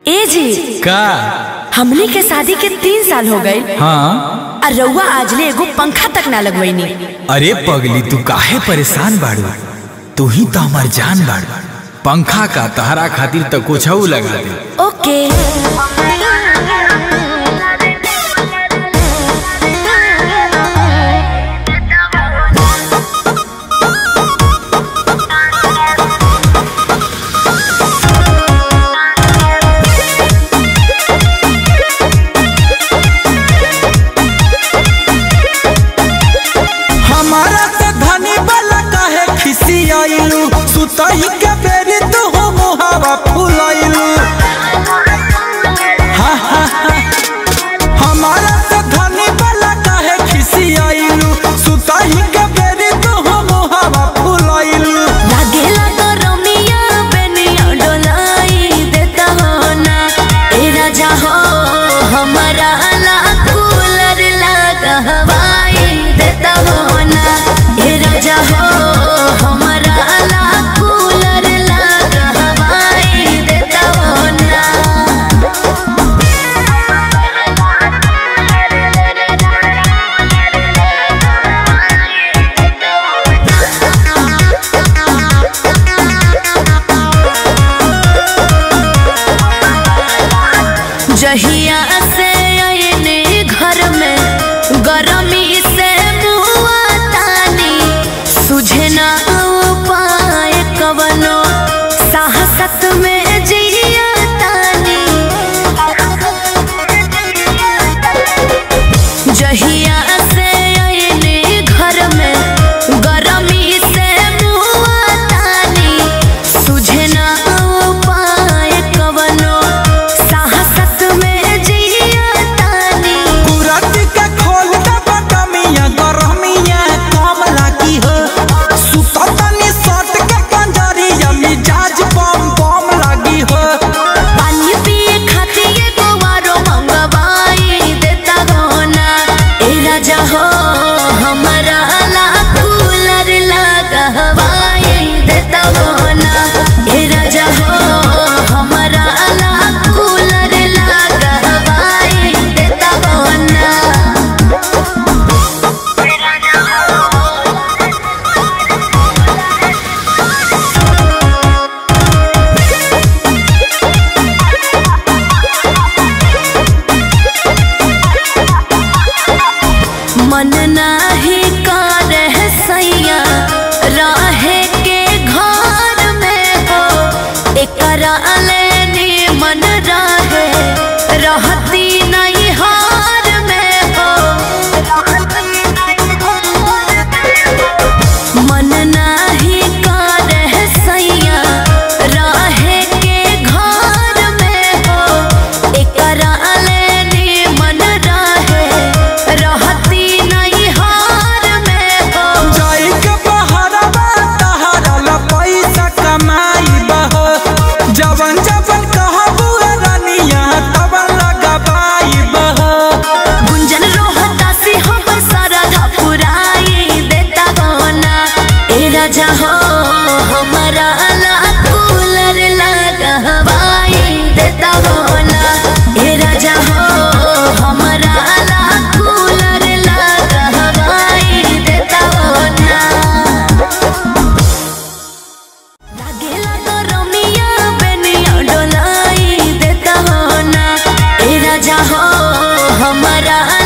ए जी का हमनी के शादी के तीन साल हो गए हाँ और रउआ आजले एगो पंखा तक ना लगवैनी अरे पगली तू काहे परेशान बाड़ू तू ही तो हमार जान बाड़ू पंखा का तहरा खातिर तो कुछ लगा दे ओके हमारा से धनी वाला काहे खिसियाइलू सुतही के बेरी तू हो मुहावा फुलाइलू हा, हा, हा। हमारा से धनी वाला काहे खिसियाइलू सुतही के बेरी तू हो मुहावा फुलाइलू लागेला तो रमिया बेनिया डोलाई देता हो ना ए राजा हो हमारा ला कूलर लगा हवाई देता हो ना ए राजा हो हमारा ला कूलर लगा हवाई देता हो ना जहिया से आयने घर में गरमी से मुआ तानी सुझे ना उपाय कवनो साहसत में जिया तानी जहिया से आयने घर में गरमी से मुआ तानी सुझे ना उपाय कवनो साहसत में जिया तानी कुरत के खोल दे बटमिया गरमिया कम लागी हो सुततनी सट के पंजरिया मिजाज बम बम लागी हो पानी पिए खातिर एगो आरो मंगवाई देता हो ना ए राजा हो हमारा ला कूलर लगा हवाई देता हो ना ए राजा हो हमारा ला कूलर लगा हवाई देता हो ना मन नाही करे सैया रहे के घर में हो एकरा लेनी मन रहे रहती नहीं हार में हो मन नाही करे सैया रहे के घर में हो एकरा लेनी मन रहे रहती नहीं हार में हो जाई के बहरवा तहरा ला पैसा कमाई बहो जवन जवन कहबू रानिया तवन लगाबाई बहो गुंजन रोहता से हम सरधा पुराई देता हो ना ए राजा हो हमारा ला कूलर लगा हवाई देता हो ना ए राजा हो हमारा ला कूलर लगा हवाई देता हो ना लागेला तो रमिया बेनिया डोलाई देता हो ना ए राजा हो हमारा